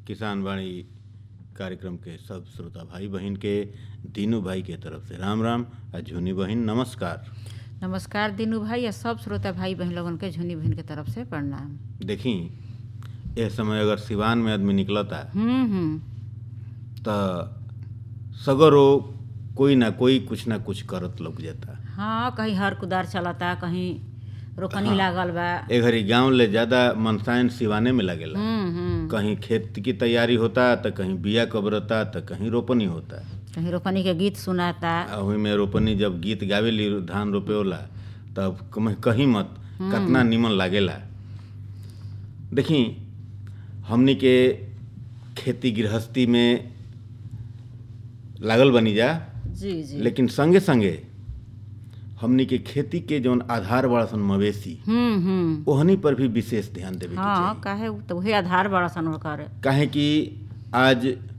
किसान वाणी कार्यक्रम के सब श्रोता भाई बहन के दीनू भाई के तरफ से राम राम आ झुनी बहन नमस्कार नमस्कार दीनू भाई आ सब श्रोता भाई बहन लोगन के झुनी बहन के तरफ से प्रणाम देखी यह समय अगर सिवान में आदमी निकलता हम्म हम्म तो सगरो कोई ना कोई कुछ ना कुछ करत लग जाता हाँ कहीं हर कुदार चलता कहीं रोकनी लागल बा ए घड़ी गांव ले ज्यादा मनसायन सिवाने में लगेला हम्म हम्म कहीं खेत की तैयारी होता तो कहीं बिया कबरता तो कहीं रोपनी होता कहीं रोपनी के गीत सुनाता आ ओही में रोपनी जब गीत गावेली धान रोपेला तब कम- कहीं मत कितना निमन लागेला देखी हमनी के खेती गृहस्थी में लागल बनी जा जी जी लेकिन संगे संगे हमनी के खेती के जौन आधार बड़ा सन मवेशी हम्म हम्म ओहनी पर भी विशेष ध्यान देवे के हाँ चाही काहे उ तो वही आधार बड़ा सन ओकर काहे कि आज